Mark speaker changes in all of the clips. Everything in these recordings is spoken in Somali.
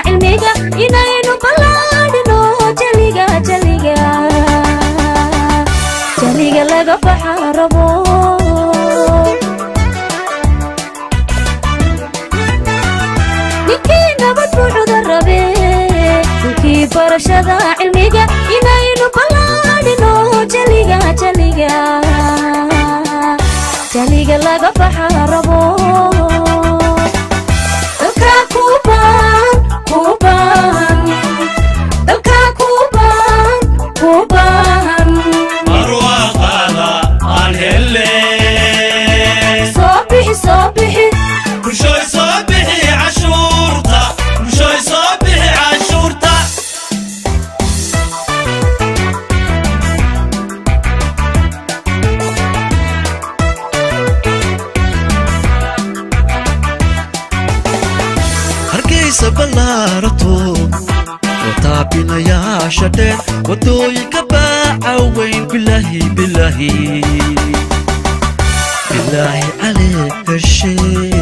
Speaker 1: cilmiga inaynu ballaadhino jaliga jaliga jaliga laga baxa rabo ninkii nabad buu cudur rabe ninkii barashada cilmiga inaynu ballaadhino jaliga jaliga jaliga laga baxa rabo dalka kuban kuban dalka kuban kuban
Speaker 2: barwaaqaada aan helle
Speaker 1: soo bixi soo bixi
Speaker 2: bulshooy soo bixi cashuurta bulshooy soo bixi cashuurta hargeysa ballaarato wataabinayaasha dheer wadooyinka baaca weyn bilaahi bilaahi bilaahi caleeg heshe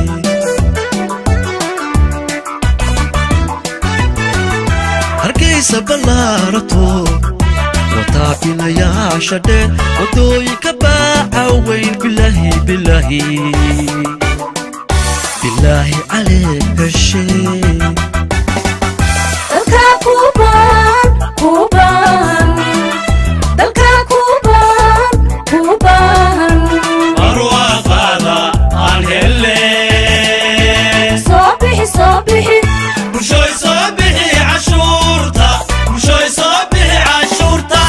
Speaker 2: hargeysa ballaarato wataabinayaasha dheer wadooyinka baaca weyn bilaahi bilaahi bilaahi caleeg heshe
Speaker 1: dalka kuban kuban dalka kuban kuban
Speaker 2: barwaaqaada aan helle
Speaker 1: soo bixi soo bixi
Speaker 2: bulshooy soo bixi cashuurta bulshooy soo bixi cashuurta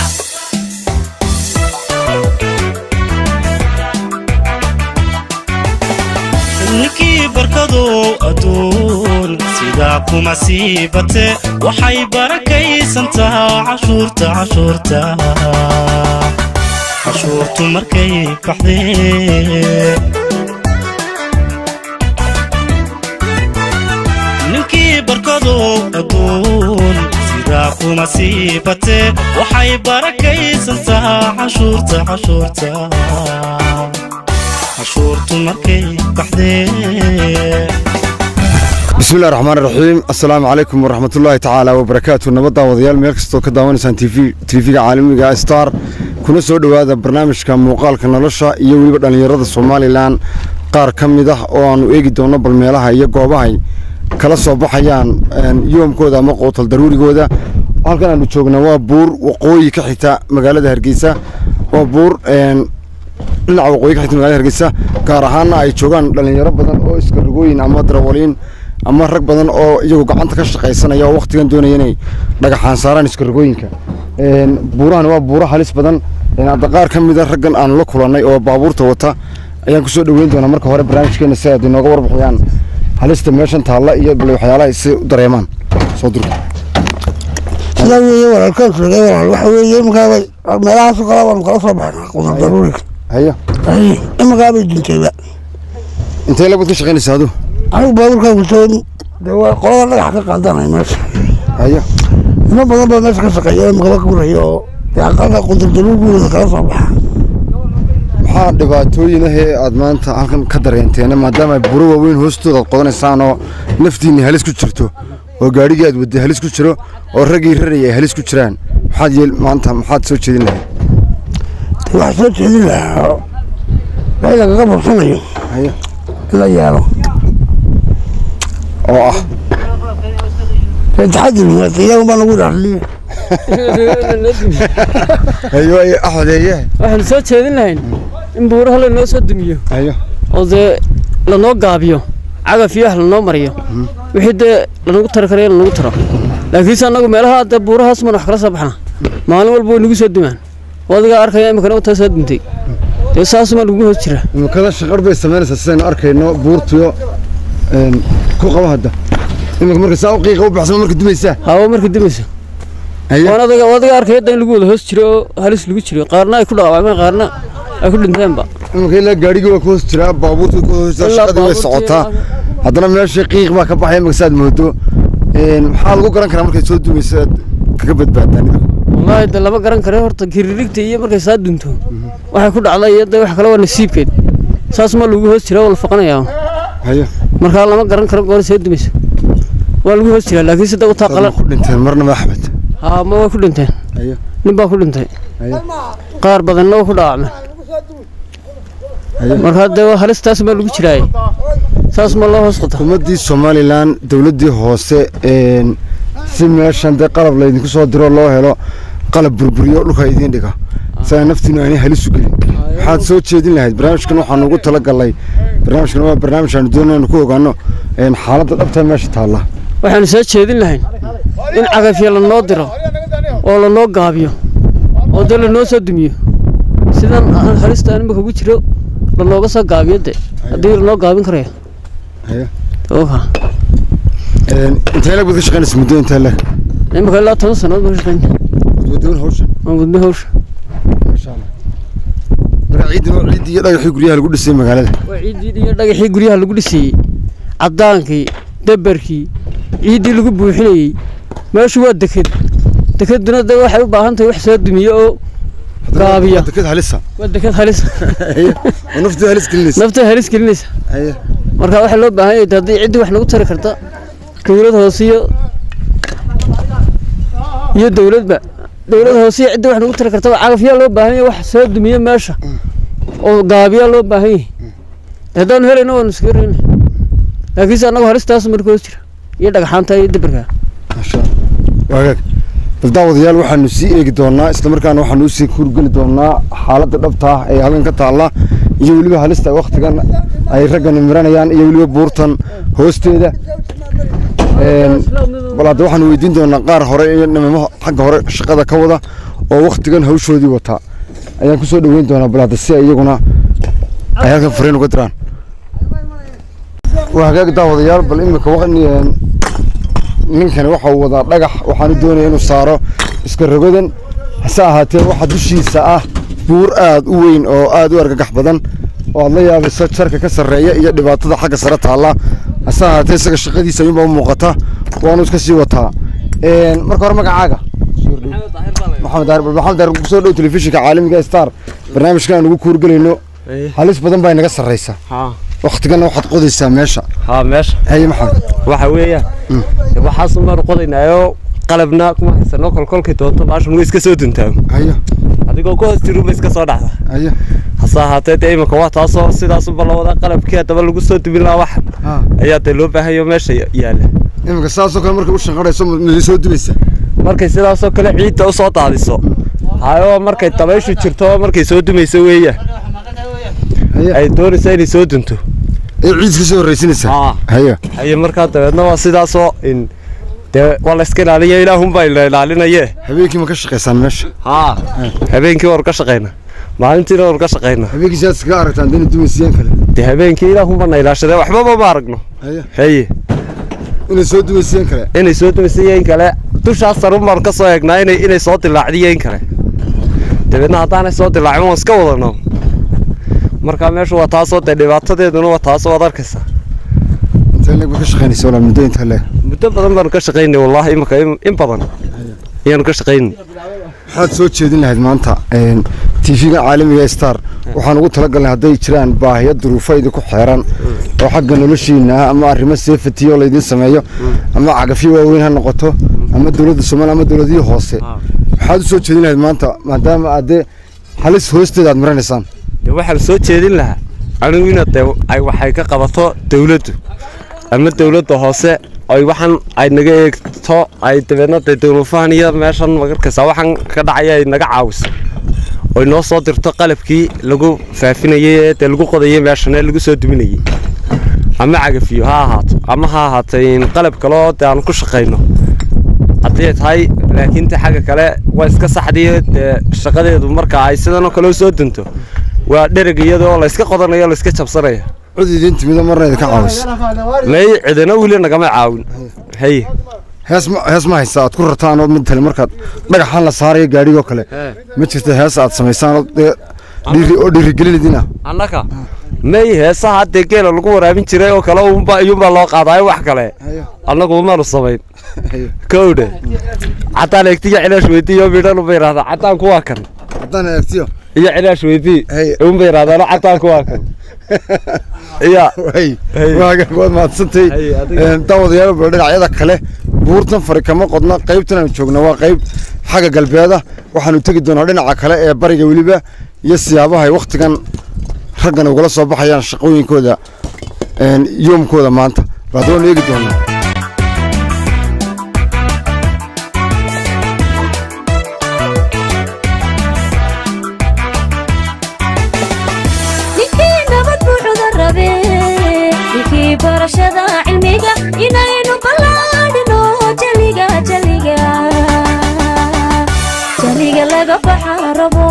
Speaker 2: ninkii barkadow adduun sidaa kuma sii bate waxay barakaysantaa cashuurta cashuurta cashuurtu markay baxdee ninkii barkadow adduun sidaa kuma sii bate waxay barakaysantaa cashuurta cashuurta cashuurtu markay baxdee
Speaker 3: bismillahi raxmaan raxiim assalaamu calaykum waraxmatullaahi tacaala wabarakaatu nabadda wadayaal meel kastoo ka daawanaysaan tv-ga caalamiga star kuna soo dhowaada barnaamijka muuqaalka nolosha iyo weliba dhallinyarada somalilan qaar ka mid ah oo aanu eegi doono bal meelaha iyo goobahay kala soo baxayaan yoomkooda ama qootal daruurigooda halkan aanu joognaa waa buur waqooyi ka xigta magaalada hargeysa waa buur dhinaca waqooyi ka xigta magaalada hargeysa gaar ahaana ay joogaan dhallinyaro badan oo iskarogooyin ama darawaliin ama rag badan oo iyagu gacanta ka shaqaysanaya oo wakhtigan doonaya inay dhagaxaan saaraan iskarogooyinka buurahani waa buuro halis badan hadda qaar ka mida raggan aanu la kulannay oo baabuurta wata ayaan kusoo dhoweyn doonaa marka hore barnaamijkeena si aad inooga warbixiyaan halista meeshan taalla iyo bal waxyaalaha si u dareemaan soo durka
Speaker 4: sidaa weeye walaalkaan sheegay walaal waxa weeye imikaaba meelahaasoo kale waanu kala soo baxnaa qudar daruuriga
Speaker 3: hayo
Speaker 4: imikaabay dintayba
Speaker 3: intee labad ka shaqaynaysa adu
Speaker 4: anigu baabuurkaan kusoo dee waa qolada dhagax ka qaadanay meesha
Speaker 3: hayo
Speaker 4: nimo badan baa meesha ka shaqeeya imikaba guraya oo dee aqalka qudar daruurigooda kala soo baxa
Speaker 3: maxaa dhibaatooyin ah ee aad maanta halkan ka dareenteen maadaama ay buro waaweyn hoostooda aad qodanaysaan oo naftiinni halis ku jirto oo gaadhigii aad wadday halis ku jiro oo raggii raraya ay halis ku jiraan maxaad yeel maanta maxaad soo jeedin lahayd
Speaker 4: dee waxaa soo jeedin lahaa wixii lagaga bursanayo
Speaker 3: hayo
Speaker 4: in la yeelo
Speaker 3: oo ah
Speaker 4: dee taxadir ilaahu baa nagu dhaarliye
Speaker 3: hayo ay axdeeye
Speaker 5: waxaanu soo jeedin lahayn in buuraha lanoo soo dumiyo
Speaker 3: hayo
Speaker 5: oo dee lanoo gaabiyo cagaf iyo wax lanoo mariyo wixii dee lanagu tari karayo lanagu taro laakiinse annagu meelaha dee buurahaas maan wax kala soo baxna maalin walba way nagu soo dumaan oo adigaa arkaya imikana wataa soo duntay dee saasumaa lagu hoos jira
Speaker 3: imikada shaqar bay samaynaysaa sidaynu arkayno buurtiyo ku qaba hadda imika marka saa u qiiqa u baxsama marka dumaysaa
Speaker 5: hawa marka dimayso
Speaker 3: hayo
Speaker 5: waan adiga oo adiga arkaya in lagu wada hoos jiro oo halis lagu jiro qaarna ay ku dhaawacmeen qaarna ay ku dhinteenba
Speaker 3: imika ilaa gaadhigii waa ku hoos jiraa baabuurtii ku hoos jiraa
Speaker 5: Ilaa
Speaker 3: shaqadii way
Speaker 5: baabuurtii-
Speaker 3: socotaa haddana meeshii qiiq baa ka baxaya imika saad moodo maxaa lagu garan karaa markay soo dumayso aad kaga badbaadaan idinku
Speaker 5: wallaahi de lama garan kare horta kiririgta iyo markay saa dunto waxay ku dhacday iyo de wax kale waa nasiibkeed saas ma lagu hoos jira waa la faqanayaa
Speaker 3: hayo
Speaker 5: markaa lama garan karo goor soo dumayso waa lagu hoos jiraa laakiin sida utaa
Speaker 3: Dad
Speaker 5: qalan
Speaker 3: ma ku dhinteen marna ma axmed
Speaker 5: haa ma way ku dhinteen
Speaker 3: haye
Speaker 5: nin baa ku dhintay
Speaker 3: haye
Speaker 5: qaar badanna waa ku dhaawacmeen
Speaker 3: haye
Speaker 5: marka hadda waa halistaas baa lagu jiraayay saas ma loo hoos qota
Speaker 3: xukuumaddii somalilan dowladdii hoose een, si meeshan dee qalab laydinku soo diro loo helo qalab burburiyo dhulka idiin dhiga saa naftiinu aanay halis u gelin waxaad soo jeedin lahayd barnaamijkan waxaanu ugu talagalnay barnaamijkan waa barnaamij aanu doonaynu ku ogaano een, xaaladda dhabta meesha taalla
Speaker 5: waxaanu soo jeedin lahayn in cagafya lanoo diro oo lanoo gaabiyo oo dee lanoo soo dumiyo sidan aan halista imika ugu jiro lanooga soo gaabiyo de haddii lanoo gaabin karayo
Speaker 3: Haye.
Speaker 5: oka
Speaker 3: Een, intee lag baad ka shaqaynaysa muddo intee leg
Speaker 5: imika ilaa toban sannadood baan ka shaqeyn
Speaker 3: wadwadoon hawshan
Speaker 5: waan gudbo hawsha
Speaker 3: maasha allah marka ciidan waa ciiddii iyo dhagaxii guryaha lagu dhisay magaalada
Speaker 5: waa ciiddii iyo dhagaxii guryaha lagu dhisayey caddaankii dabarkii ciiddii lagu buuxinayey meeshu waa deked dekeduna de waxay u baahan tahay wax soo dumiyo oo gaabiya
Speaker 3: Waa deked halisa
Speaker 5: waa deked halis
Speaker 3: Haye. oo naftii halis gelinaysa
Speaker 5: nafta halis gelinaysa
Speaker 3: Haye.
Speaker 5: marka waxaa loo baahan yahay haddii ciddii wax nagu tari karta dowlad hoose iyo iyo dowladba dowlad hoose iyo ciddii wax nagu tari kartaba cagafyaa loo baahan yahay wax soo dumiyo meesha oo gaabiyaa loo baahan yahay haddaanu helayna waanu iskaga reyna laakiinse annagu halistaas marka hoos jira iyo dhagxaanta iyo dabarka
Speaker 3: maasha allah waagaag bal daawadayaal waxaanu sii eegi doonaa isla markaana waxaanu usii kurgeli doonaa xaaladda dhabta ah ee halkan ka taalla iyo weliba halista waktigan ay raggan miranayaan iyo weliba buurtan hoosteeda Een, bal hadda waxaanu weydiin doonaa qaar hore iyo nimamo xagga hore shaqada ka wada oo waktigan hawshoodii wata ayaan kusoo dhaweyn doonaa bal hadda si ay iyaguna ay halkan fariin uga diraan waa hagaag daawadayaal bal imika waqni- ninkani waxa uu wadaa dhagax waxaanu doonaya inuu saaro iska rogadan hase ahaatee waxa dushiisa ah buur aad u weyn oo aad u argagax badan oo aad la yaabayso jarka ka sarreeya iyo dhibaatada xagga sare taalla hase ahaatee isaga shaqadiisa ayuunbaa u muuqata waanu iska sii wataa Een, marka hore magacaaga maxamed daahir bal maxamed daahir kusoo dhow telefishinka caalamiga ee star barnaamijkan aan ugu kuurgelayno halis badan baa inaga sarreysa
Speaker 6: haa
Speaker 3: waktigana waxaad qodaysaa meesha
Speaker 6: haa meesha
Speaker 3: haye maxamed
Speaker 6: waxa weeyaan waxaasun baanu qodaynaayo qalabna kuma haysano kolkolkay doonto baashan way iska soo duntaago
Speaker 3: haye
Speaker 6: adigoo ku hoos jirunba iska soo dhacda
Speaker 3: haye
Speaker 6: hase ahaatee dee imika waa taasoo sidaasunba la wadaa qalabkii haddaba lagu soo dumin lahaa wax
Speaker 3: ha
Speaker 6: ayaa dee loo baahanyo meesha ya- yaalla
Speaker 3: iminka saasoo kale markay u shanqarayso madi soo dubaysa
Speaker 6: markay sidaasoo kale ciidda u soo daadiso hayo markay dabayshu jirto markay soo dumayso weeyaan
Speaker 3: haye
Speaker 6: ay doonaysa inay soo dunto
Speaker 3: ee ciid ka soo horreysinaysa
Speaker 6: haa
Speaker 3: haye
Speaker 6: haye markaa dabeedna waa sidaasoo in dee waa la iska ilaaliya ilaahunbaa ila ilaalinaye
Speaker 3: habeenkii ma ka shaqaysaan meesha
Speaker 6: haa habeenkii waan ka shaqayna maalintiina waan ka shaqayna
Speaker 3: habeenkii sidaad iskaga aragtaan dina dumaysiyeen kale
Speaker 6: dee habeenkii ilaahunba na ilaashadee waxbaba ma aragno
Speaker 3: haye
Speaker 6: haye
Speaker 3: inay soo dumaysiyeen kale
Speaker 6: inay soo dumisayeen kale dushaas sarun baan ka soo eegnaa inay inay soo dilaacdiyeen kale dabeedna haddaanay soo dilaacin waan iska wadano markaa meeshu waa taasoo dee dhibaatadeeduna waa taasoo ad arkaysa
Speaker 3: intee leeg baad ka shaqaynaysa walaa muddo intee leeg
Speaker 6: muddo badan baanu ka shaqaynay wallaahi imika in in badan ayaanu ka shaqaynay
Speaker 3: waxaad soo jeedin lahayd maanta tv-ga caalamiga ee star waxaan ugu talagalnay hadday jiraan baahiyo duruufo idinku xeeran oo xagga noloshiina ah ama arrimo safety oo laydin sameeyo ama cagafyo waaweyn ha noqoto ama dowladda soomaaliya ama dowladihii hoose waxaad u soo jeedin lahayd maanta maadaama aad dee halis hoosteeda aad maranaysaan
Speaker 6: dee waxaan soo jeedin lahaa anigu ina dee ay waxay ka qabato dawladdu ama dawladda hoose ay waxaan ay naga eegto ay dabeedna dee dawlafahan iyo meeshan magarkaysa waxaan ka dhacaya ay naga caawiso oy noo soo dirto qalabkii lagu faafinayay ee dee lagu qodayay meeshan ee lagu soo duminayay ama cagafiyo ha ahaato ama ha ahaatay in qalab kale oo dee aan ku shaqayno haddii ay tahay laakiin te xagga kale waa iska saxdiyo dee shaqadeedu marka ay sidan oo kale u soo dunto waa dhereg iyadoo la iska qodanayo la iska jabsanaya
Speaker 3: cod idin timido marna idinka caawisa
Speaker 6: may cidina weli nagama caawin haye
Speaker 3: hees ma hees ma haysa aad ku rartaan oo matale markaad dhagaxaan la saarayo gaadhigoo kale ma jirta hees aad samaysaan oo dee dhiiri oo dhiirigelin idina
Speaker 6: annaka may heesaha haddee geela lagu waraabin jiray oo kale uunba iyuunbaa loo qaadaayo wax kale annagu umaanu samayn kowdhe caddaan eegtiyo cilaash weydiiyo midhan unba yidhahdaa caddaanku waa kan
Speaker 3: haddaan eegtiyo
Speaker 6: iyo cilaash weydii
Speaker 3: Haye.
Speaker 6: unba yidhahdaano caddaanku waa kan ya
Speaker 3: way waaga waad mahadsantay
Speaker 6: Hay, adiga.
Speaker 3: Een, daawadayaal bal dhinacyada kale buurtan fari kama qodna qaybtan aan joogna waa qayb xagga galbeeda waxaanu tegi doonaa dhinaca kale ee bariga weliba iyo siyaabaha ay wakhtigan raggan ugala soo baxayaan shaqooyinkooda een, yoomkooda maanta baad waanu eegi doonaa
Speaker 1: ninkii nabad buu cudur rabe ninkii barashada cilmiga inaynu ballaadhino jaliga jaliga jaliga laga baxa rabo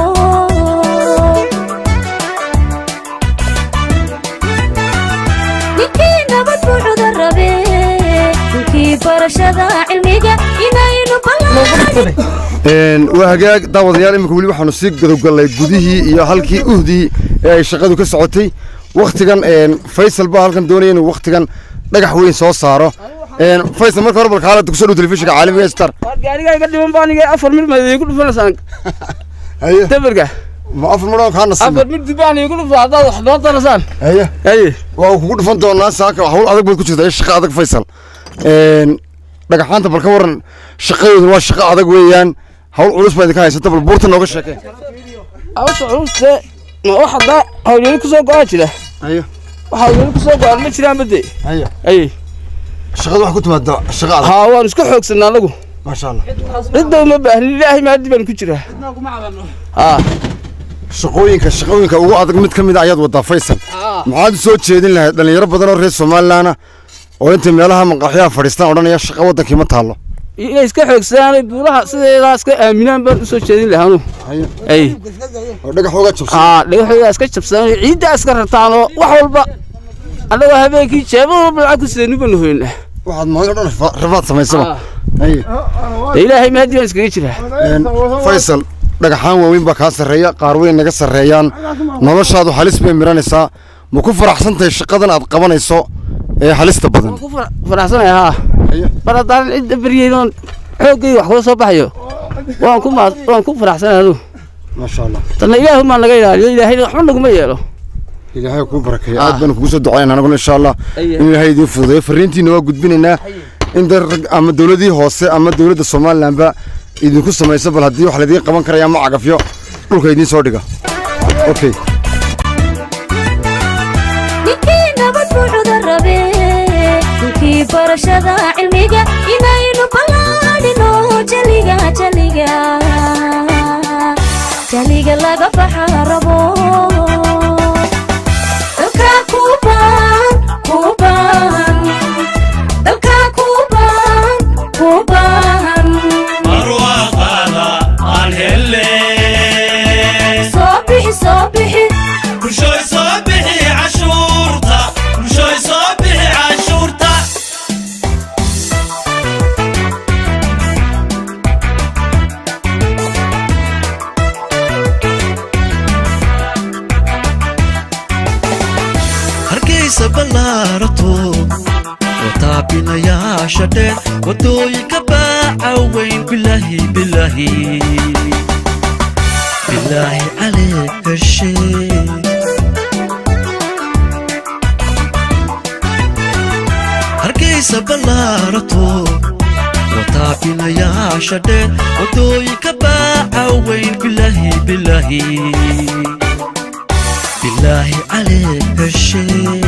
Speaker 1: ninkii nabad buu cudur rabe ninkii barashada cilmiga inaynu ballaadhino
Speaker 3: Een, waa hagaag daawadayaal iminka weli waxaanu sii gadowgallay gudihii iyo halkii uhdii ee ay shaqadu ka socotay wakhtigan een, faysal baa halkan doonaya inuu wakhtigan dhagax weyn soo saaro Een, faysal marka hore bal kaalada kusoo dhow telefishinka caalamiga ee star
Speaker 5: gaariga iga dhiman baan iga afar mid maad igu dhufanaysaan
Speaker 3: haye
Speaker 5: dabarka
Speaker 3: ma afar maroo kaa nasiib
Speaker 5: afar mid baan igu dhufa haddaad wax noo darasaan
Speaker 3: haye
Speaker 5: haye
Speaker 3: waa uu kugu dhufan doonaa saaka hawl adag baad ku jirta ee shaqo adag faysal Een, dhagaxaanta bal ka waran shaqadoodu waa shaqo adag weeyaan hawl culus baa idinka haysata bal buurta nooga sheekee
Speaker 5: awsha culuste ma wax haddaa hawlyeli kusoo go-aa jira
Speaker 3: haye
Speaker 5: wax hawlyeli kusoo go-aan ma jiraan bade
Speaker 3: haye
Speaker 5: haye
Speaker 3: shaqadu wax ku timaada shaqo adag
Speaker 5: haa waan isku xoogsanaa anagu
Speaker 3: maasha allah
Speaker 5: cidda uma baahnin ilaahay maadi baan ku jiraa haa
Speaker 3: shaqooyinka shaqooyinka ugu adag mid ka mid a ayaad wadaa faysal maxaad u soo jeedin lahayd dhallinyaro badan oo reer somalilaana oo intay meelaha maqaaxyaha fadhiistaan odhanaya shaqo waddankii ma taallo
Speaker 5: inay iska xoogsadaan buuraha sideedaa iska aaminaan baan usoo jeedin lahaa anu
Speaker 3: haye
Speaker 5: ay
Speaker 3: oo dhagax uga jabsan
Speaker 5: haa dhagaxooda iska jabsadaan ciiddaa iska rartaan oo wax walba annagoo habeenkii jeebada walba lacag ku sidaynu baan hoynaa
Speaker 3: waxaad maalin o dhan rafa- rafaad samaysaba haye
Speaker 5: dee ilaahay maadi baan iskaga jiraa
Speaker 3: Een, faysal dhagaxaan waaweyn baa kaa sarreeya qaar weyn naga sarreeyaan noloshaadu halis bay miranaysaa ma ku faraxsan tahay shaqadan aad qabanayso ee halista badan
Speaker 5: ku fara- faraxsanaya haa
Speaker 3: Haye.
Speaker 5: mar haddaan cidda beryeyn oon xooggay wax kula soo baxayo waan ku maa waan ku faraxsanaya anu
Speaker 3: maasha allah
Speaker 5: tanna ilaahu maa naga ilaaliyo ilaahayna waxba naguma yeelo
Speaker 3: ilaahay kuu barakeeyo aad baan kugu soo ducaynaa anaguna insha allah
Speaker 5: Aye.
Speaker 3: in ilaahay idiin fududeeyo fariintiina waa gudbinaynaa in dad rag ama dowladii hoose ama dowladda somalilandba idinku samayso bal haddii wax laidiin qaban karaya ama cagafyo dhulka idiin soo dhiga okay
Speaker 1: ninkii nabad buu cudur rabe ninkii barashada cilmiga inaynu ballaadhino jaliga jaliga jaliga laga baxa rabo dalka kuu baan kuu baan dalka kuu baan kuu baan
Speaker 2: barwaaqaada aan helle
Speaker 1: soo bixi soo bixi
Speaker 2: bulshooy soo bixi cashuurta bulshooy soo bixi cashuurta hargeysa ballaarato wataabinayaasha dheer wadooyinka baaca weyn bilaahi bilaahi bilaahi caleeg heshe hargeysa ballaarato wataabinayaasha dheer wadooyinka baaca weyn bilaahi bilaahi bilaahi caleeg heshe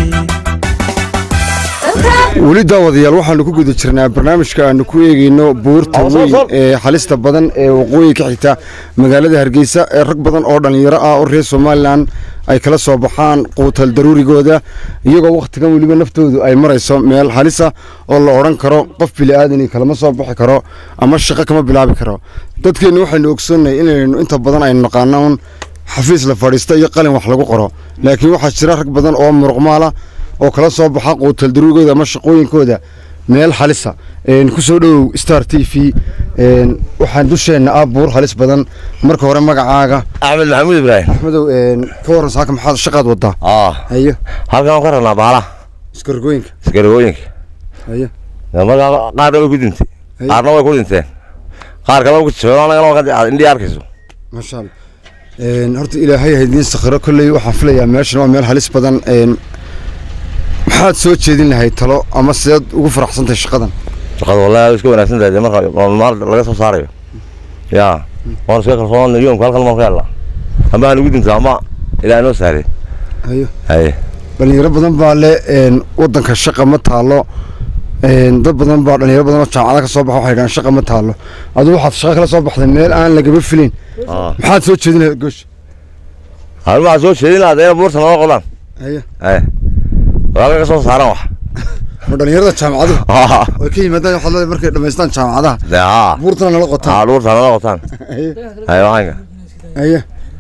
Speaker 1: dalka
Speaker 3: weli daawadayaal waxaanu ku guda jirnaa barnaamijka aanu ku eegeyno buurta weyn ee halista badan ee waqooyi ka xigta magaalada hargeysa ee rag badan oo dhallinyaro ah oo reer somalilan ay kala soo baxaan quutal daruurigooda iyagoo wakhtigan weliba naftoodu ay marayso meel halisa oo la odhan karo qof bili'aadani kalama soo bixi karo ama shaqo kama bilaabi karo dadkeennu waxaynu ogsoonnahay inaynu inta badan aynu naqaano un xafiis la fadhiista iyo qalin wax lagu qoro laakiin waxaa jira rag badan oo muruqmaala oo kala soo baxa quutal daruurigooda ama shaqooyinkooda meel halisa een ku soo dhowow star t v een waxaan dusheenna ah buur halis badan marka hore magacaaga
Speaker 7: axmed maxamuud ibraahim
Speaker 3: axmedow een ka warran saaka maxaad shaqaad wadaa
Speaker 7: aa
Speaker 3: hayo
Speaker 7: halkan waan ka rabnaa baalaha
Speaker 3: iskargooyinka
Speaker 7: isgaragooyinka
Speaker 3: hayo
Speaker 7: markaa qaarna way ku dintay qaarna way ku dhinteen qaar kale way ku jifeen anagana waa ka indhii arkayso
Speaker 3: maasha allah Een, horta ilaahay ha idiin sakhiro kolley waxaan filayaa meeshan waa meel halis badan een, maxaad soo jeedin lahayd talo ama sideed ugu faraxsantahay shaqadan
Speaker 7: shaqada wallahi way iska wanaagsan tahay dee marka maal laga soo saarayo yaa waan iska kalsoon yoomka halkan maan ka helnaa ama aan ugu dinto ama ilaa inoo saaray
Speaker 3: hayo
Speaker 7: haye
Speaker 3: dhalinyaro badan baa le een, wadanka shaqa ma taalo een, dad badan baa dhalinyaro badan oo jaamacada ka soo baxa waxay dhahaan shaqa ma taalo adigu waxaad shaqa kala soo baxday meel aan lagaba filin
Speaker 7: Ah.
Speaker 3: maxaad soo jeedin lahayd goosh
Speaker 7: anu waxaan soo jeedin lahaa dee buurta nala qodaan
Speaker 3: hayo
Speaker 7: haye walaalka ka soo saaran wax
Speaker 3: ma dhalinyarada jaamacaduhu
Speaker 7: Ah,
Speaker 3: way ka yimaadaan waxaad leedahay markay dhammaystaan jaamacadaha
Speaker 7: dee haa
Speaker 3: buurtana nala qotaan
Speaker 7: haa buurta nala qotaan
Speaker 3: hayo
Speaker 7: haye waxaanka
Speaker 3: hayo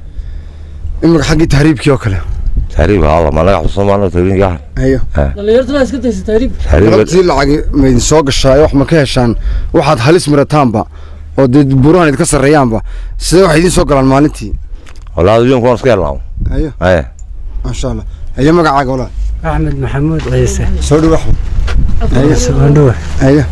Speaker 3: imika xaggii tahriibkii oo kale
Speaker 7: tahriib haa ma naga xusuusan maana tahriibka
Speaker 3: hayo
Speaker 5: dhallinyartana iska daysa taariib
Speaker 7: tahriib
Speaker 3: galabtii lacagi ma idin soo gashaa wax ma ka heshaan waxaad halis mirataanba oo dee buurahan idinka sarreeyaanba sidee waxay idiin soo galaan maalintii
Speaker 7: wallahi yoomka waan iska helnaa
Speaker 3: hayo
Speaker 7: haye
Speaker 3: maasha allah hayo magacaaga walaa
Speaker 8: axmed maxamuud ciise
Speaker 3: soo dhow axmed hayo
Speaker 8: sabandhowe
Speaker 3: hayo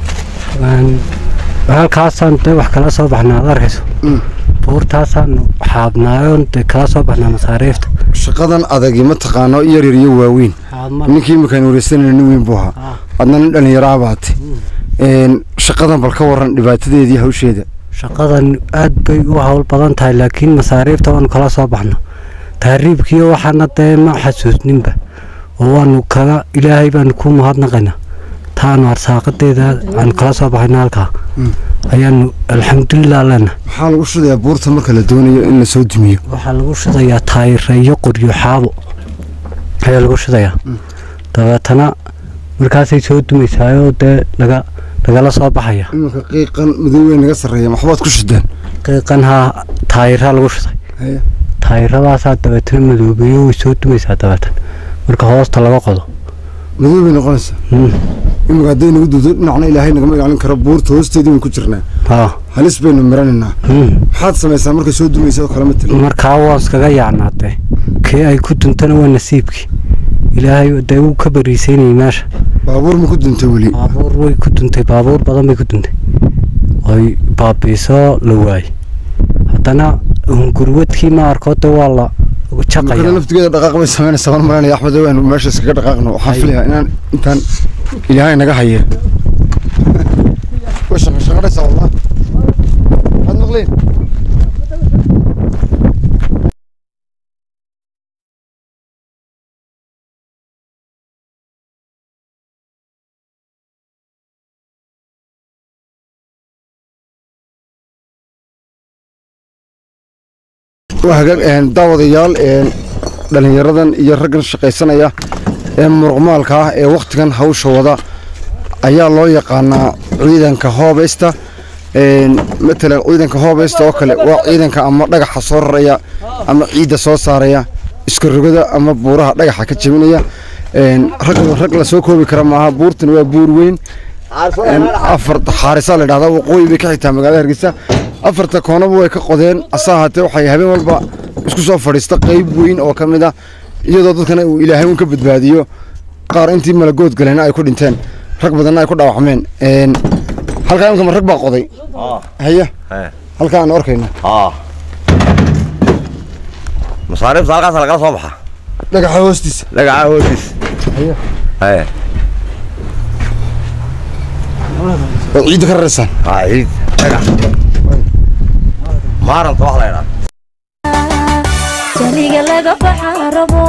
Speaker 8: halkaasaan de wax kala soo baxnaa ad arkayso
Speaker 3: Mm.
Speaker 8: buurtaasaan xaabnaayoon de kala soo baxnaa masaariifta
Speaker 3: shaqadan adagi ma taqaano yar yar iyo waaweyn
Speaker 8: xaabma
Speaker 3: ninkii iminkaan wareysanayna nin weyn buu ahaa
Speaker 8: Ah.
Speaker 3: adna nin dhallinyaro baate shaqadan bal ka waran dhibaatadeedii hawsheeda
Speaker 8: shaqadan aad bay u hawl badan tahay laakiin masaariifta waanu kala soo baxno tahriibkiiyo waxaana dee ma xasuusninba oo waanu kaga ilaahay baanu ku mahadnaqaynaa taanu arsaaqadeeda aanu kala soo baxayna halkaa
Speaker 3: Mm.
Speaker 8: ayaanu alxamdulilah lena
Speaker 3: maxaa lagu shudayaa buurta marka la doonayo in la soo dumiyo
Speaker 8: waxaa lagu shidayaa taayiro iyo qoryo xaabo ayaa lagu shidayaa dabeetana markaasay soo dumaysaayoo dee laga lagala soo baxaya
Speaker 3: iminka qiiqan madowey naga sarreeya maxbaad ku shideen
Speaker 8: qiiqanhaa taayiraa lagu shiday
Speaker 3: hayo
Speaker 8: taayiradaasaa dabeetana madoobeeyo way soo dumaysaa dabeetan marka hoosta laga qodo
Speaker 3: madow bay noqonaysaa
Speaker 8: Mm.
Speaker 3: iminka hadday nagu dudo dhinacna ilaahay nagama ilaalin karo buurta hoosteedii baynu ku jirnaa
Speaker 8: haa
Speaker 3: halis baynu miranaynaa
Speaker 8: Mm.
Speaker 3: maxaad samaysaa markay soo dumaysa oo kale ma tali
Speaker 8: markaa waan iskaga yaacnaatee kii ay ku duntana waa nasiibkii ilaahay dee wuu ka bariisaynayay meesha
Speaker 3: baabuur ma ku duntay weli
Speaker 8: baabuur way ku duntay baabuur badan bay ku duntay oy baabiisoo la waayey haddana hungurwadkii ma arko de waa la
Speaker 3: markada
Speaker 8: jaqaya
Speaker 3: laftigeeda dhaqaaq bay samaynaysaa waan maranaya axmed waynu meesha iskaga dhaqaaqno waxaan filayaa inaan intaan ilaahay naga haye way shaqa shaqadhaysaa wallah waxaad maqleen waa hagaag een, daawadayaal een, dhallinyaradan iyo raggan shaqaysanaya ee muruqmaalka ah ee wakhtigan hawsha wada ayaa loo yaqaanaa ciidanka hoobeysta een, matalan ciidanka hoobeysta oo kale waa ciidanka ama dhagaxa soo raraya ama ciidda soo saaraya iska rogada ama buuraha dhagaxa ka jebinaya een, rag rag la soo koobi kara maaha buurtan waa buur weyn een, afar xaarisaa la dhahdaa waqooyi bay ka xigtaa magaalada hargeysa afarta koonaba way ka qodeen asa ahaatee waxay habeen walba isku soo fadhiista qayb weyn oo ka mid ah iyadoo dadkana uu ilaahay un ka badbaadiyo qaar intii malagood galena ay ku dhinteen rag badanna ay ku dhaawacmeen een, halkaa imkama rag baa qoday haya
Speaker 7: haye
Speaker 3: halkaa aan arkayna
Speaker 7: haa masaariifta halkaas lagala soo baxa
Speaker 3: dhagaxa hoostiisa
Speaker 7: dhagaca hoostiis
Speaker 3: Haye.
Speaker 7: haye
Speaker 3: waad ciidda ka raraysaan
Speaker 7: haa ciid dhagax maaranta wax la idhaa
Speaker 1: jaliga laga baxa rabo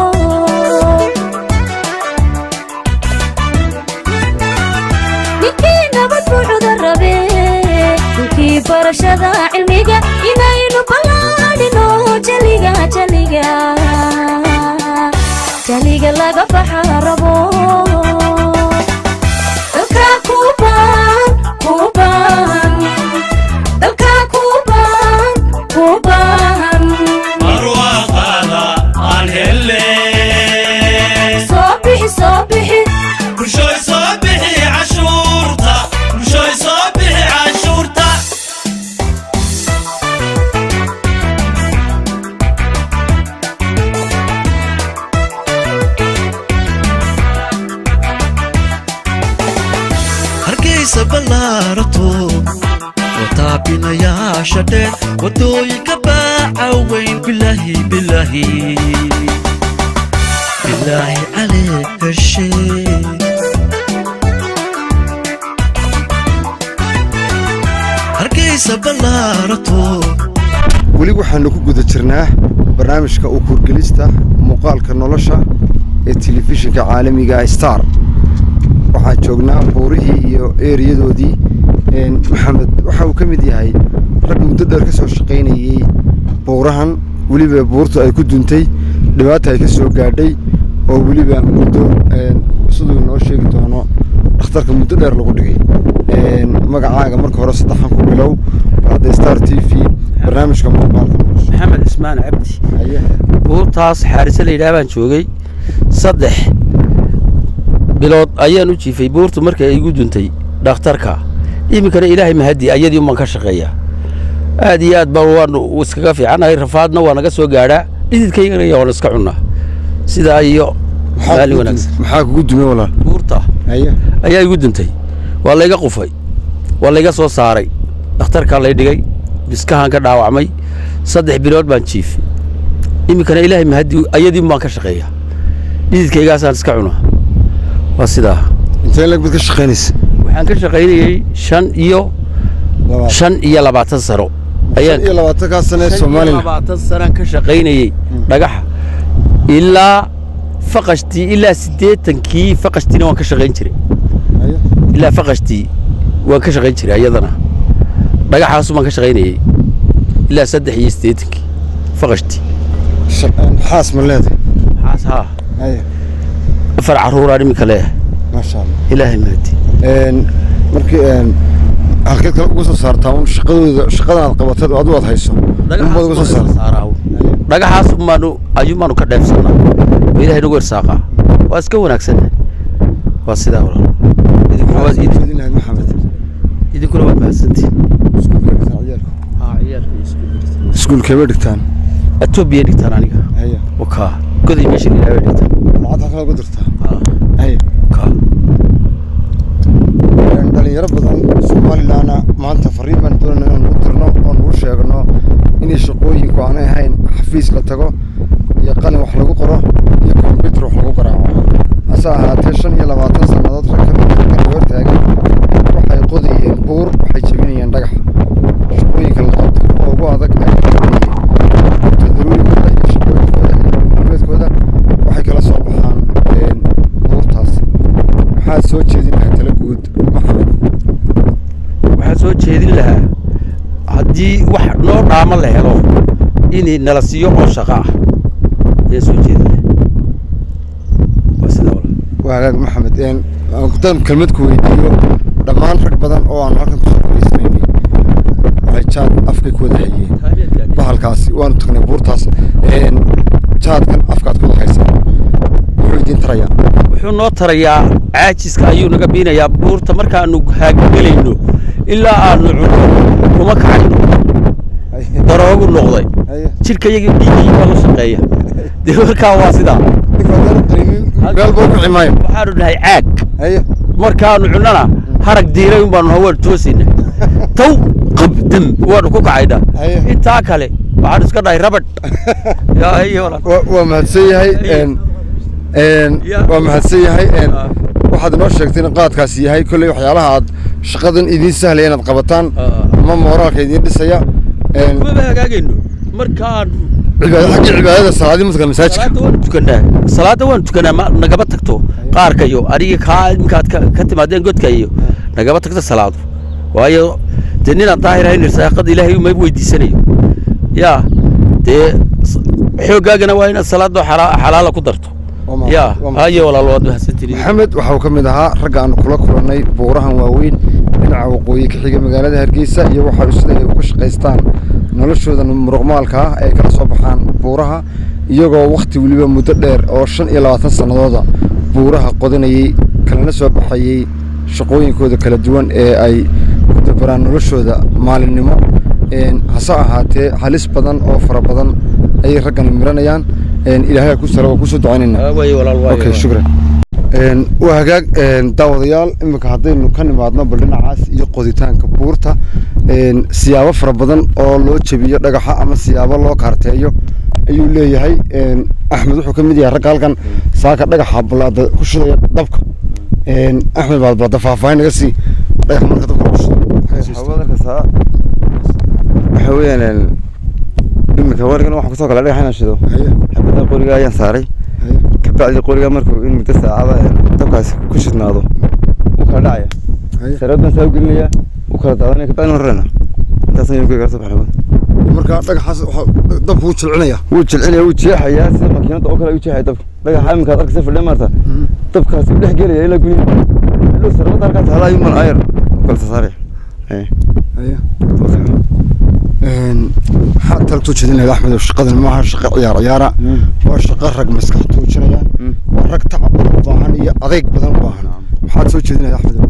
Speaker 1: ninkii nabad buuxda rabe ninkii barashada cilmiga inaynu ballaadhino jaliga jaliga jaliga laga baxa rabo dalka kuban kuban dalka kuban kuban
Speaker 2: barwaaqaada aan helle
Speaker 1: soo bixi soo bixi
Speaker 2: bulshooy soo bixi cashuurta bulshooy soo bixi cashuurta hargeysa ballaarato wataabinayaasha dheer wadooyinka baaca weyn بالله بالله عليك الشيء hargeysa ballaarato
Speaker 3: weli waxaanu ku guda jirnaa barnaamijka u kurgelista muuqaalka nolosha ee telefishinka caalamiga ah star waxaan joognaa buurihii iyo eeriyadoodii een, maxamed waxa uu ka mid yahay rag muddo dheer ka soo shaqaynayey buurahan weliba buurtu ay ku duntay dhibaata ay ka soo gaadhay oo weliba muddo een, siduu noo sheegi doono dhakhtarka muddo dheer lagu dhigay Een, magacaaga marka hore saddexan ku bilow hadda star t v barnaamijka muuqaalka nolosha
Speaker 9: maxamed ismaan cabdi
Speaker 3: Haye.
Speaker 9: buurtaas xaarise la yidhaah baan joogay saddex bilood ayaan u jiifay buurtu markay igu duntay dhakhtarka iminkana ilaahay mahadi ayadii umaan ka shaqeeya aad iyo aad baan waanu iskaga fiicanahay rafaadna waa naga soo gaadhaa dhididkaygana waan iska cunnaa sidaa iyo
Speaker 3: Maxaa
Speaker 9: maalin
Speaker 3: kugu
Speaker 9: wanaagsan
Speaker 3: dum- maxaa kugu dumay walaal
Speaker 9: buurta
Speaker 3: haye
Speaker 9: ayaa igu duntay waa layga qufay waa layga soo saaray dhakhtarkaa lay dhigay biskahaan ka dhaawacmay saddex bilood baan jiifay iminkana ilaahay mahadi ayadii baan ka shaqeeya dhididkaygaasaan iska cunaa waa sidaa
Speaker 3: intee lag bad ka shaqaynaysa
Speaker 9: waxaan ka shaqaynayey shan iyo
Speaker 3: Labaad.
Speaker 9: shan iyo labaatan sano
Speaker 3: shan iyo labaatankaa sane ee
Speaker 9: shan iyo
Speaker 3: somalilan
Speaker 9: labaatan sanaan ka shaqaynayey dhagaxa ilaa faqashtii ilaa siddeetankii faqashtiina waan ka shaqayn jiray
Speaker 3: Haye.
Speaker 9: ilaa faqashtii waan ka shaqayn jiray ayadana dhagaxaasu baan ka shaqaynayey ilaa saddex iyo siddeetankii faqashtii
Speaker 3: Sha- een, xaas ma leedahay
Speaker 9: xaas haa
Speaker 3: haye
Speaker 9: afar carruuraan iminka leeyahay
Speaker 3: maasha allah
Speaker 9: ilaahay mahadi
Speaker 3: Een, markii een, halkeed kale uga soo saartaa un shaqadooda shaqadan aad qabateed oo adigu aad hayso unbaad uga soo saartaa
Speaker 9: dhagaxaas umaanu ayumaanu ka dheefsannaa oo ilaahay nagu irsaaqaa waa iska wanaagsan waa sidaa walaal idinkuna waad idin-
Speaker 3: Idin lahayd maxamed
Speaker 9: idinkuna waad mahadsantihin
Speaker 3: iskuulka dhigtaan ciyaalku
Speaker 9: haa ciyaalka isku
Speaker 3: iskuulkeebay dhigtaan
Speaker 9: etoobiya dhigtaan aniga
Speaker 3: haye
Speaker 9: wakaa goday meesha ilaahay dhigtaan
Speaker 3: lacag halkan uga dirtaa
Speaker 9: haa
Speaker 3: haye
Speaker 9: wakaa
Speaker 3: Een, dhalinyaro badan somalilanna maanta fariin baan doonayna inaan ugu dirno oo nagu sheegno inay shaqooyinku aanay ahayn xafiis la tago iyo qalin wax lagu qoro iyo kombyutar wax lagu garaaco hase ahaatee shan iyo labaatan sannadood rag ka mid ah raggan hor taagan waxay qodayeen buur waxay jebinayeen dhagax shaqooyinka la qabto oo ugu adag ay qabanayeen tadaruurigooda iyo shaqooyinkooda iyo nololmaalmeedkooda waxay kala soo baxaan een, buurtaas maxaad soo jeedin lahay tala guud maxamed
Speaker 9: waxaan soo jeedin lahaa haddii wax noo dhaamo la helo in nala siiyo oo shaqo ah ayaan soo jeedin lahaa waa sidaa walaal
Speaker 3: waa hagaag maxamed een aan kutaan kelmad ku weydiiyo dhammaan rag badan oo aan halkan kusoo fadhiisanaynay waxay jaad afkay ku wada hayeen bahalkaasi waanu tagnay buurtaas een jaadkan afkaad ku wada haysaa wuxuu idiin tarayaa
Speaker 9: wuxuu noo tarayaa caajiska ayuu naga biinayaa buurta markaanu haagagelayno ilaa aanu cunno kuma kacayno daroogu noqday
Speaker 3: haye
Speaker 9: jidhka yaga dhiigii baa la shaqeeya dee markaa waa sidaa
Speaker 3: ninka haddaan qarinin meel buu ku cimaayo
Speaker 9: waxaanu dhahay caag
Speaker 3: haye
Speaker 9: markaanu cunnana harag diiray un baanu hawaan toosayna taw qabdam waanu ku kacaynaa
Speaker 3: Haye.
Speaker 9: intaa kale waxaanu iska dhahay rabadh yaa haye walaal
Speaker 3: waa waa mahadsan yahay een een
Speaker 9: Ya.
Speaker 3: waa mahadsan yahay een
Speaker 9: Ah.
Speaker 3: waxaad inoo sheegtay in qaadkaasi yahay kolley waxyaalaha aad shaqadan idiin sahlaya inaad qabataan
Speaker 9: Ah.
Speaker 3: ama mooraalka idiin dhisaya een
Speaker 9: kumaba hagaagayno markaanu
Speaker 3: cibaada xaggii cibaadada salaadii mudka masaajidka
Speaker 9: salaada waan tukanaa salaada waan tukanaa ma nagaba tagto qaarkayo aniga kaa iminkaad ka ka timaadeen godka iyo nagaba tagto salaadu waayo dee ninaan daahir ahayn irsaaqada ilaahay uma weydiisanayo yaa dee s- xooggaagana waa inaad salaadoo xalaa- xalaala ku darto
Speaker 3: Waa ma-
Speaker 9: yaa
Speaker 3: waa ma-
Speaker 9: haye walaal waad mahadsantihin
Speaker 3: maxamed waxa uu ka mid ahaa ragga aanu kula kulannay buurahan waaweyn dhinaca waqooyi ka xiga magaalada hargeysa iyo waxa sida ay uga shaqaystaan noloshooda muruqmaalka ah ay kala soo baxaan buuraha iyagoo wakhti weliba muddo dheer oo shan iyo labaatan sannadooda buuraha qodanayey kalana soo baxayey shaqooyinkooda kala duwan ee ay ku dabaraan noloshooda maalinimo Een, hase ahaatee halis badan oo fara badan ayay raggan miranayaan Een, ilaahay ha ku sala waa kusoo ducaynaynaa
Speaker 9: waaye walaal waaye
Speaker 3: okay shukran Een, waa hagaag een, daawadayaal iminka haddaynu ka nimaadno bal dhinacaas iyo qoditaanka buurta een, siyaabo fara badan oo loo jebiyo dhagaxa ama siyaabo loo kaarteeyo ayuu leeyahay een, axmed wuxuu ka mid yahay ragga halkan saaka dhagaxa balaada ku shidaya dabka een, axmed baad baada faahfaahin naga sii dhagaxa marka dabka lagu shido
Speaker 10: waxaa waxa weeyaan een, iminka warigan waxaa kusoo kala dhagax inaan shido
Speaker 3: haye
Speaker 10: xabada qoriga ayaan saaray
Speaker 3: haye
Speaker 10: kabacdi qoriga markuu in muddo saacada een, dabkaasi ku shidnaado wuu kala dhacaya
Speaker 3: haye
Speaker 10: sareedan saa u gelinaya wuu kala daadanaya kabacdi rarana intaas ayaan kuga soo baxnay
Speaker 3: marka dhagaxaas waxaa dabka wuu jilcinaya
Speaker 10: wuu jilcinaya wuu jeexayaa sida makiinada oo kale ayuu jeexaya dabka dhagaxa iminka ad arkaysa fadhiya maarta dabkaasi u dhex gelaya ilaa guryaha hadhow sarabada halkaas hala ayuu man ayar kala sasaaraya haye
Speaker 3: haye een, maxaad tala soo jeedin lahayd axmed shaqadan maaha shaqo ciyaar ciyaara waa shaqo rag maskax tuujinayaan waa rag tacab badan u baahan iyo adeeg badan u baahan maxaad soo jeedin lahayd axmed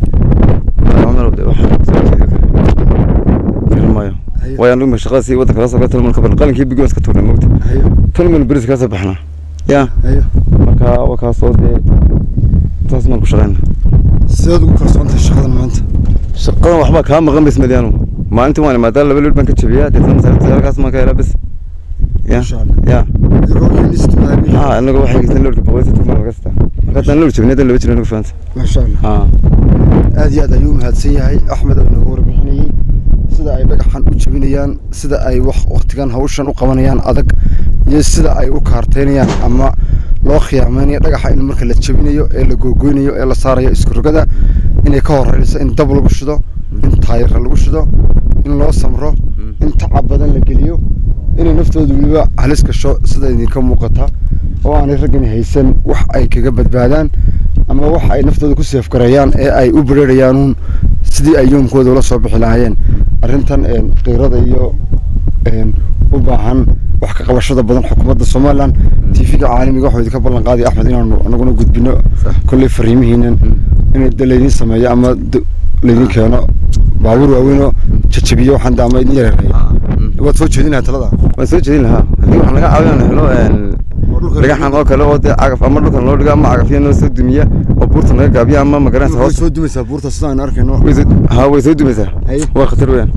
Speaker 10: garamayo waayo anigu ma shaqada sii waddanka la soo gala ka badan qalinkii bigoon iska tuurnay mogta
Speaker 3: haye
Speaker 10: tolman beris kala soo baxnaa ya
Speaker 3: haye
Speaker 10: marka waa kaasoo dee taas maan ku shaqayna
Speaker 3: sideed ugu kalsoon tahay shaqadan maanta
Speaker 10: shaqadan waxbaa kaa maqan bas madyaanu maalintii waan imaadaa laba lood baan ka jabiyaa deetana masaarifta halkaas maan ka helaa bas ya
Speaker 3: Masha Allah.
Speaker 10: ya
Speaker 3: idigoo keenista maadaama
Speaker 10: ha anaga waxay geysan loodka boqol iyo soddon maan kasta marka haddaan lood jabin haddaan laba jiro anagu faanta
Speaker 3: maasha allah
Speaker 10: ha
Speaker 3: aad iyo aad ayuu mahadsan yahay axmed oo nagu warbixinayey sida ay dhagaxan u jebinayaan sida ay wax waqtigan hawshan u qabanayaan adag iyo sida ay u kaarteynayaan ama loo khiyaamaynayo dhagaxa in marka la jebinayo ee la googoynayo ee la saarayo isku rogada inay ka horreynayso in dab lagu shido in taayira lagu shido in loo samro in tacab badan la geliyo inay naftooda weliba halis gasho sida idinka muuqata oo aanay raggani haysan wax ay kaga badbaadaan ama wax ay naftooda ku seefgareeyaan ee ay u bereerayaanuun sidii ay yoomkooda ula soo bixi lahaayeen arrintan een, qiirada iyo een, u baahan wax ka qabashada badan xukuumadda somalilan tv-ga caalamiga waxuu idinka ballan qaaday axmed inaanu anaguna gudbino kolley fariimihiinan in de laydin sameeyo ama d- laydin keeno baabuur waaweynoo jajabiyo waxaan de ama idin yareereeyo waad soo jeedinaha talada
Speaker 10: waan soo jeedin lahaa haddii waxaan laga caawin helo een, dhagaxan oo kale oo dee cagaf ama dhulkan loo dhigo ama cagafyo noo soo dumiya oo buurta naga gaabiya ama magaranaysa
Speaker 3: way
Speaker 10: hoos
Speaker 3: soo dumaysaa buurta sida aynu arkayno
Speaker 10: way soo- ha way soo dumaysaa
Speaker 3: Haye.
Speaker 10: waa khatar weeyaan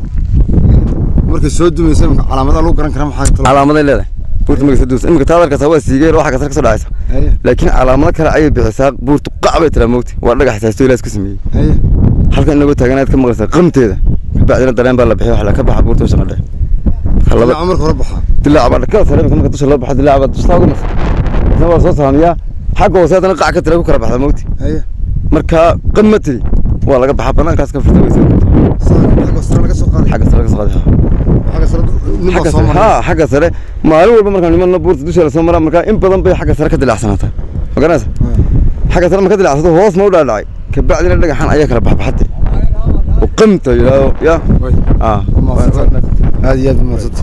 Speaker 3: markay soo dumaysa imika calaamadaha lagu garan karaa maxaa tala
Speaker 10: calaamaday leedahay buurta markay soo dumaysa imika taad arkaysaa waa siigeen waxa kasar ka soo dhacaysa
Speaker 3: haye
Speaker 10: laakiin calaamado kale ayay bixisaa buurtu qac bay tiraa moogti waa dhagax saasto ilaas ku sameeyey
Speaker 3: haye
Speaker 10: halkan inagoo taaganaad ka maqlaysaa qamteeda kabacdina dareen baa la bixiy waxa la ka baxa buurta shaqa dhexe laba
Speaker 3: dhinaca marka hore baxaa
Speaker 10: dilaac baa dhakada sare imika marka dusha loo baxa dilaac baa dusha uga masa isna waa soo saamiyaa xagga hoose haddana qac ka tira ku kala baxda moogti
Speaker 3: haye
Speaker 10: marka qam ma tiri waa laga baxa banaankaas ka furta way soo
Speaker 3: xagga sare laga soo qaaday
Speaker 10: xagga sare ka soo qaaday
Speaker 3: xagga sare nin baa
Speaker 10: xagga
Speaker 3: soo
Speaker 10: sare
Speaker 3: maray
Speaker 10: ha xagga sare maalin walba markaan nimanna buurta dusha la soo maraa markaa in badan bay xagga sare ka dilaacsanaataa ma garanaysa xagga sare ma ka dilacsato hoos ma u dhaadhacay kabacdina dhagaxan ayaa kala baxbaxatay oo qamta yidhaahdo ya
Speaker 3: Way.
Speaker 10: ah
Speaker 3: aad iyo aad umahadsanta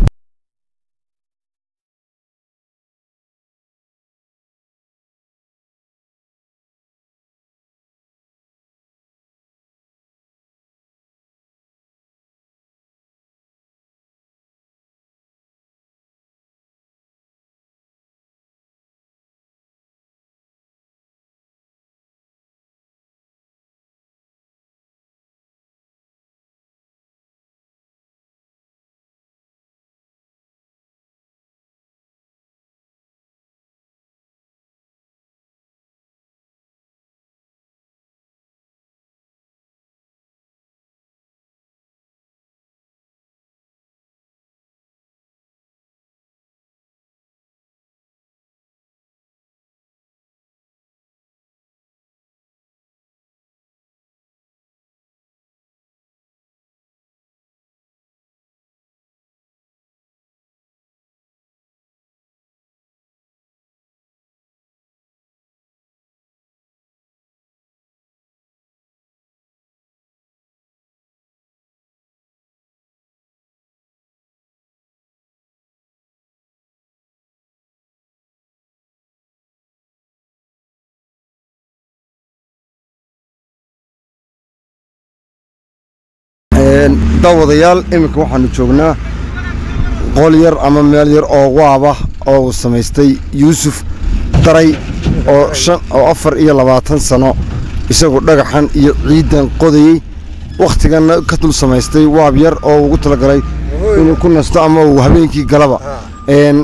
Speaker 3: daawadayaal iminka waxaanu joognaa qol yar ama meel yar oo waaba oo uu samaystay yuusuf daray oo shan oo afar iyo labaatan sano isagu dhagaxan iyo ciidan qodayey wakhtiganna ka dul samaystay waab yar oo ugu talagalay inuu ku nasto ama uu habeenkii galaba een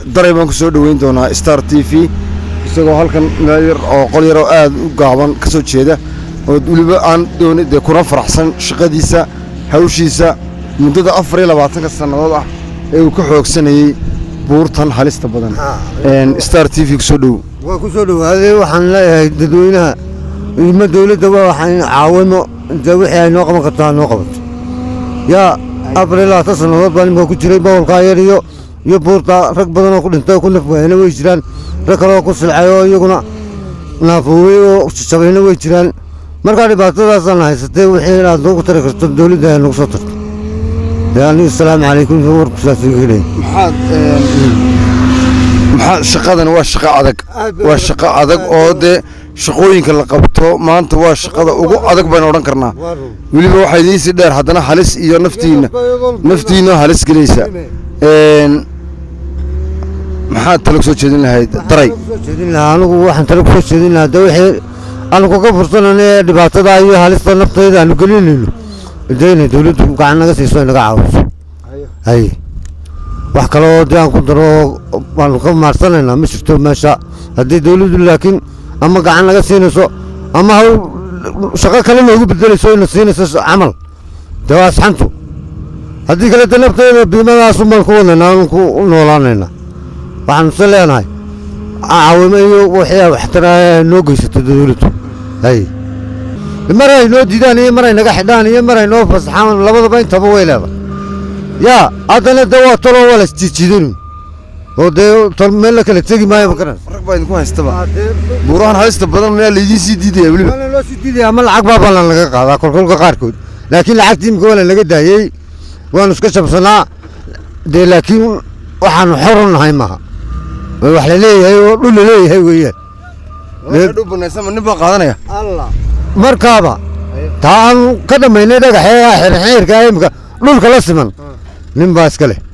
Speaker 3: daray baan ku soo dhoweyn doonaa star t v isagoo halkan meel yar oo qol yar oo aad u gaaban ka soo jeeda oo weliba aan dooni dee kuna faraxsan shaqadiisa hawshiisa muddada afar iyo labaatanka sannadood ah ee uu ka xoogsanayey buurtan halista badan Een, star t v ku soo dhow
Speaker 11: waa ku soo dhowaaday waxaan leeyahay dadweynaha ima dowladda waa waxaan caawimo inta wixii ay noo qaban karto ha noo qabato yaa afar iyo labaatan sannadood baan imika ku jiray bawlkaa yar iyo iyo buurta rag badan oo ku dhintay oo ku nafwaayana way jiraan rag kale oo ku silcay oo iyaguna naafoowey oo jabayna way jiraan markaa dhibaatadaasaan haysatay wixii inaad noogu tari karto dowladda ay nagu soo tarto dee anigu asalaamu calaykum warku saas iga helay
Speaker 3: maxaad maxaa shaqadan waa shaqo adag waa shaqo adag oo dee shaqooyinka la qabto maanta waa shaqada ugu adag baynu odhan karnaa weliba waxaa idiinsii dheer haddana halis iyo naftiinna naftiinna halis gelaysa Een, maxaad talo soo jeedin lahayd daray
Speaker 11: jeedin lahaa anigu waxaan tale kusoo jeedin lahaa de wixii aanu kaga fursanayno ee dhibaatada iyo halista naftayda aanu gelinayno de inay dowladdu gacan naga siiso ay naga caawiso hay wax kale oo dee aan ku daro waanu ka maarsanaynaa ma jirto meesha haddii dowladdu laakiin ama gacan naga siinayso ama hawl shaqo kale noogu bedelayso ina siinayso camal dee waa asxantu haddii kale de naftayda biimadaasun baan ku wadnaynaa aan ku noolaanaynaa waxaanu se leenahay caawimo iyo wixii waxtara noo geysato dowladdu hay mar ay noo diidaan iyo mar ay naga xidhaan iyo mar ay noo fasaxaan labadaba intaba way leedahay yaa haddana de waa toloo waa lasjiijidanu oo dee tol meel la kala tegi maayo makaran
Speaker 3: rag baa idinku haystaba buurahan halista badan miyaa laydiin sii diidaya weliba
Speaker 11: waana loo sii diidaya ama lacag baa baa laga qaadaa kolkolka qaarkood laakiin lacagtii imika waa laga daayey waanu iska jabsanaa dee laakiin waxaanu xor u nahay maaha oo wax la leeyahay oo dhul la leeyahay weeyaan
Speaker 3: dhow banaysama nin baa qaadanaya
Speaker 11: markaaba taa aanu ka dhammaynay dhagaxee xirxiirka imika dhulka la siman nin baa iska leh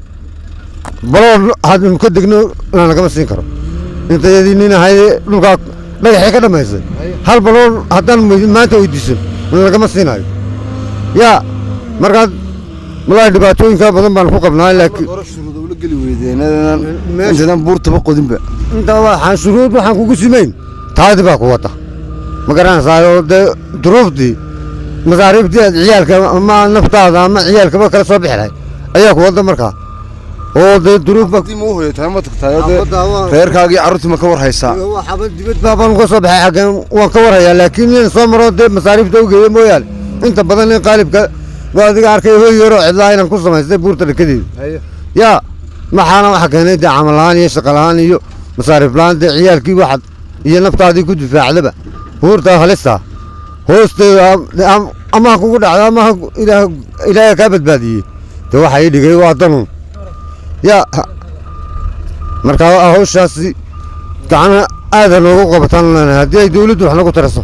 Speaker 11: baloo haddanu ka degno lanagama siin karo intayadii nin ahayd dhulkaa dhagaxee ka dhammaysay hal baloo haddaan maanta weydiisan lagama siinayo yaa markaad walaahi dhibaatooyinka badan baan ku qabnaa laakiin
Speaker 3: shuruuda ula geli weydeen intaydan buurtaba qodinba
Speaker 11: inta waxaan shuruud waxaan kugu simayn taadi baa ku wata ma garanaysaa oo dee duruuftii masaariiftii aad ciyaalka ama naftaada ama ciyaalkaba kala soo bixi lahayd ayaa ku wada markaa oo dee duruuf baa
Speaker 3: ma u hoyatahay ma tagtahay oo dee reerkaagii carruurtii ma ka war haysaa
Speaker 11: waxaba dibad baa baan uga soo baxay xaggeen waan ka warhayaa laakiin in soo maro dee masaariifta u geeya mooyaane inta badan in qaalibka waa adiga arkay hoy yaroo cidlaa inaan ku samaystay buurta dhakadeeda yaa maxaana waxa keenay dee camal la'aan iyo shaqo la'aan iyo masaariif la'aan dee ciyaalkii waxaad iyo naftaadii ku difaacdaba buurta halista hoosteeda am- ama ha kugu dhacdo ama ha ku- ilaah- ilaahay kaa badbaadiyey dee waxa ii dhigay waa danun yaa ha- marka hawshaasi gacana aada noogu qabataan leenahay haddii ay dowladdu wax nagu taraso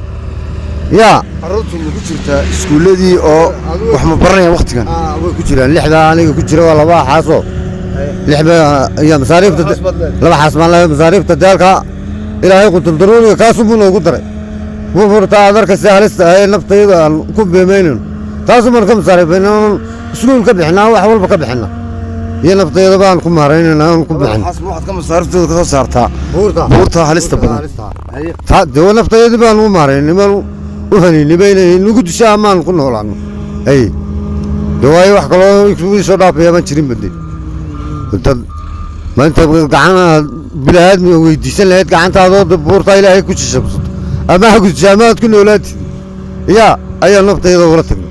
Speaker 11: yaa
Speaker 3: carruurtu ma ku jirtaa iskuulladii oo wax ma baranayaan waktigan
Speaker 11: way ku jiraan lixdaa aniga ku jira waa laba xaasoo lixba iyo masaariifta laba xaas baan leeyahay masaariifta daalka ilaahay qutul daruuriga kaasuu noogu daray buurta aad arkaysa halista ee naftayda aan ku beemaynayno taasuu maan ka masaariifayna iskuul ka bixinaa wax walba ka bixina iyo naftayda baan ku maaraynayna aan ku bixin
Speaker 3: xaas ma waxaad ka masaariftooda ka soo saartaa
Speaker 11: buurta
Speaker 3: buurta halista badan
Speaker 11: taa dee naftayadii baan u maaraynay baan u haniynay bayna nagu disha amaan ku noolaano ay dee waayo wax kaloo isugu soo dhaafaya baan jirin bade dad maanta gacana bilaaadmi weydiisan lahayd gacantaadoo dee buurtaa ilaahay ku jishabsato ama ha gudisha ama aad ku noolaatid yaa ayaa naftayada ula tagnay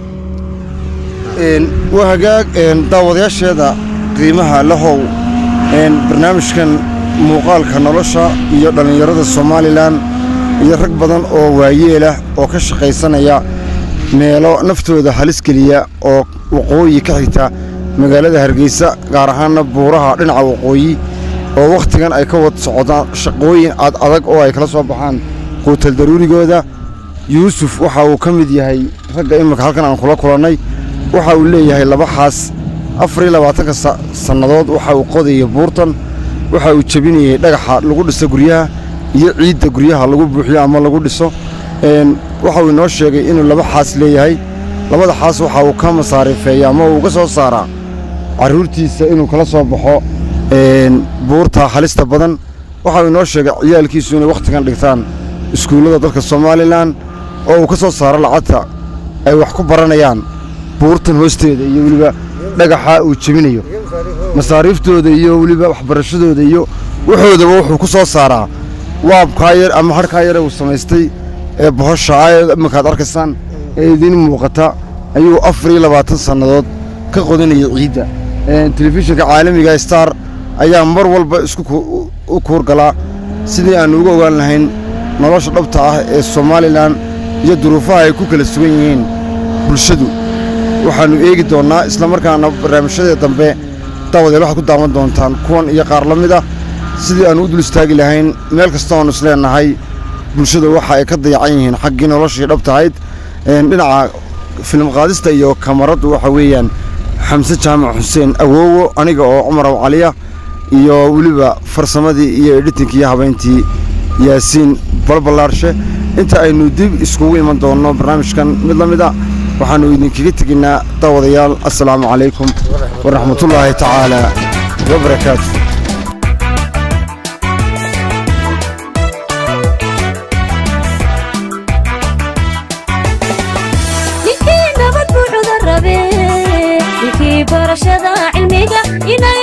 Speaker 3: Een, waa hagaag een, daawadayaasheeda qiimaha lahow een, barnaamijkan muuqaalka nolosha iyo dhallinyarada somalilan iyo rag badan oo waayeelah oo ka shaqaysanaya meelo naftooda halis geliya oo waqooyi ka xigta magaalada hargeysa gaar ahaana buuraha dhinaca waqooyi oo wakhtigan ay ka wad socdaan shaqooyin ad adag oo ay kala soo baxaan quutal daruurigooda yuusuf waxa uu ka mid yahay ragga iminka halkan aan kula kulannay waxa uu leeyahay laba xaas afar iyo labaatanka sa- sannadood waxa uu qodayay buurtan waxa uu jebinayay dhagaxa lagu dhiso guryaha iyo ciidda guryaha lagu buuxiyo ama lagu dhiso Een, waxa uu inoo sheegay inuu laba xaas leeyahay labada xaas waxa uu ka masaarifeeya ama uu uga soo saaraa carruurtiisa inuu kala soo baxo een, buurta halista badan waxa uu inoo sheegay ciyaalkiisu inay wakhtigan dhigtaan iskuullada dalka somalilan oo uu ka soo saaro lacagta ay wax ku baranayaan buurtan hoosteeda iyo weliba dhagaxa uu jebinayo masaariiftooda iyo weliba waxbarashadooda iyo wuxoodaba wuxuu ku soo saaraa waabkaa yar ama harkaa yare uu samaystay ee bohosha ah ee iminkaad arkaysaan ee idiin muuqata ayuu afar iyo labaatan sannadood ka qodinayay ciidda Een, telefishinka caalamiga star ayaa mar walba isku ku- u- u kuurgalaa sidii aanu uga ogaan lahayn nolosha dhabta ah ee somalilan iyo duruufaha ay ku kala sugan yihiin bulshadu waxaannu eegi doonnaa islamarkaana barnaamijyada dambe daawadeel waxaad ku daawan doontaan kuwan iyo qaar la mid ah sidii aannu u dul istaagi lahayn meel kasta oonu isleenahay bulshada waxa ay ka dayacan yihiin xaggii noloshii dhabtahayd Een, dhinaca filim qaadista iyo kamaraddu waxa weeyaan xamse jaamac xuseen awoowo aniga oo cumar aw caliya iyo weliba farsamadii iyo editinki iyo habayntii yaasiin balbalaarshe inta aynu dib iskugu iman doonno barnaamijkan mid la mid a waxaannu idinkaga teginaa daawadayaal assalaamu calaykum waraxmatullaahi tacaala wabarakaatu
Speaker 1: ninkii nabad buu cudur rabe ninkii barashada cilmiga inay